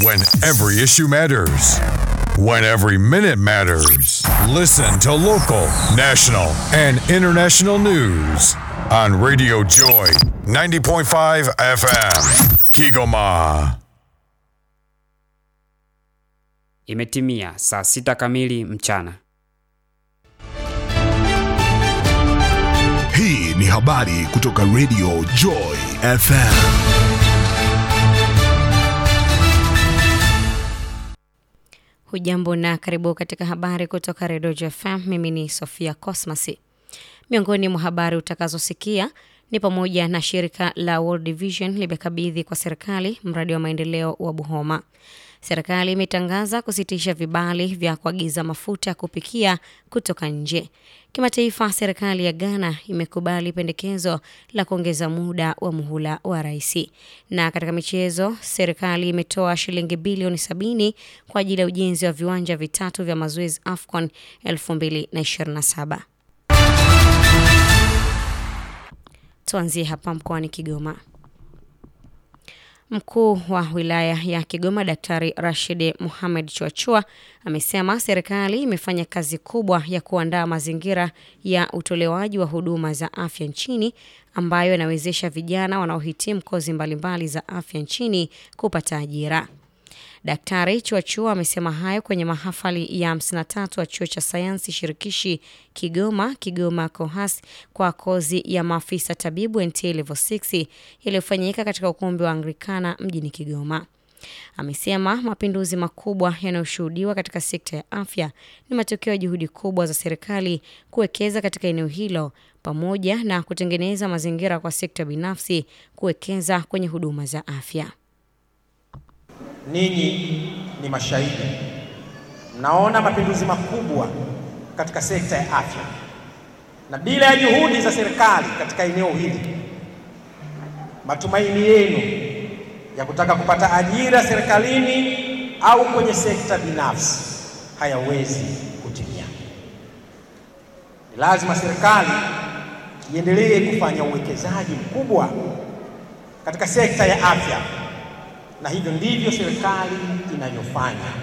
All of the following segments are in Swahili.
When every issue matters. When every minute matters. Listen to local, national, and international news on Radio Joy 90.5 FM. Kigoma. Imetimia saa sita kamili mchana. Hii ni habari kutoka Radio Joy FM. Hujambo na karibu katika habari kutoka Redio FM. Mimi ni Sofia Cosmas. Miongoni mwa habari utakazosikia ni pamoja na shirika la World Vision limekabidhi kwa serikali mradi wa maendeleo wa Buhoma. Serikali imetangaza kusitisha vibali vya kuagiza mafuta ya kupikia kutoka nje. Kimataifa, serikali ya Ghana imekubali pendekezo la kuongeza muda wa muhula wa rais. Na katika michezo, serikali imetoa shilingi bilioni sabini kwa ajili ya ujenzi wa viwanja vitatu vya mazoezi AFCON 2027. Tuanzie hapa mkoani Kigoma. Mkuu wa wilaya ya Kigoma Daktari Rashid Mohamed Chuachua amesema serikali imefanya kazi kubwa ya kuandaa mazingira ya utolewaji wa huduma za afya nchini ambayo yanawezesha vijana wanaohitimu kozi mbalimbali za afya nchini kupata ajira. Daktari Chuachua amesema hayo kwenye mahafali ya 53 wa chuo cha sayansi shirikishi Kigoma Kigoma Kohas kwa kozi ya maafisa tabibu NTA level 6 iliyofanyika katika ukumbi wa Anglikana mjini Kigoma. Amesema mapinduzi makubwa yanayoshuhudiwa katika sekta ya afya ni matokeo ya juhudi kubwa za serikali kuwekeza katika eneo hilo pamoja na kutengeneza mazingira kwa sekta binafsi kuwekeza kwenye huduma za afya. Ninyi ni mashahidi, mnaona mapinduzi makubwa katika sekta ya afya, na bila ya juhudi za serikali katika eneo hili, matumaini yenu ya kutaka kupata ajira serikalini au kwenye sekta binafsi hayawezi kutimia. Ni lazima serikali iendelee kufanya uwekezaji mkubwa katika sekta ya afya na hivyo ndivyo serikali inavyofanya.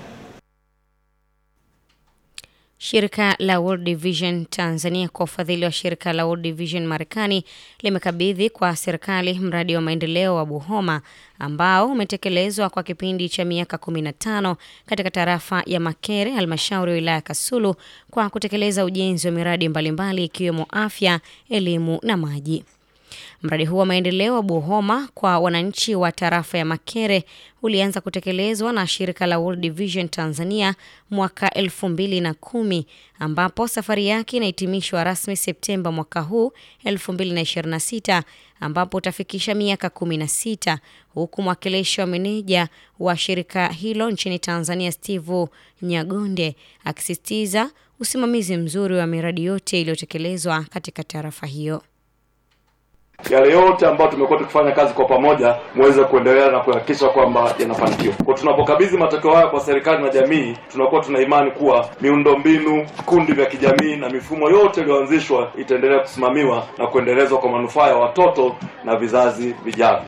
Shirika la World Vision Tanzania kwa ufadhili wa shirika la World Vision Marekani limekabidhi kwa serikali mradi wa maendeleo wa Buhoma ambao umetekelezwa kwa kipindi cha miaka 15 katika tarafa ya Makere, halmashauri ya wilaya Kasulu, kwa kutekeleza ujenzi wa miradi mbalimbali ikiwemo afya, elimu na maji. Mradi huu wa maendeleo wa Buhoma kwa wananchi wa tarafa ya Makere ulianza kutekelezwa na shirika la World Vision Tanzania mwaka elfu mbili na kumi ambapo safari yake inahitimishwa rasmi Septemba mwaka huu 2026 ambapo utafikisha miaka 16 huku mwakilishi wa meneja wa shirika hilo nchini Tanzania Steve Nyagonde akisisitiza usimamizi mzuri wa miradi yote iliyotekelezwa katika tarafa hiyo yale yote ambayo tumekuwa tukifanya kazi kwa pamoja muweze kuendelea na kuhakikisha kwamba yanafanikiwa. Kwa tunapokabidhi matokeo haya kwa serikali na jamii, tunakuwa tuna imani kuwa miundombinu, vikundi vya kijamii na mifumo yote iliyoanzishwa itaendelea kusimamiwa na kuendelezwa kwa manufaa ya watoto na vizazi vijavyo.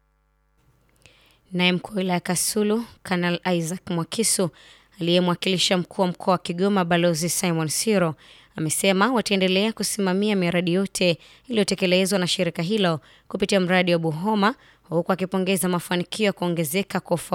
Naye mkuu wa wilaya Kasulu Kanal Isaac Mwakisu aliyemwakilisha mkuu wa mkoa wa Kigoma Balozi Simon Siro amesema wataendelea kusimamia miradi yote iliyotekelezwa na shirika hilo kupitia mradi wa Buhoma huku akipongeza mafanikio ya kuongezeka kwa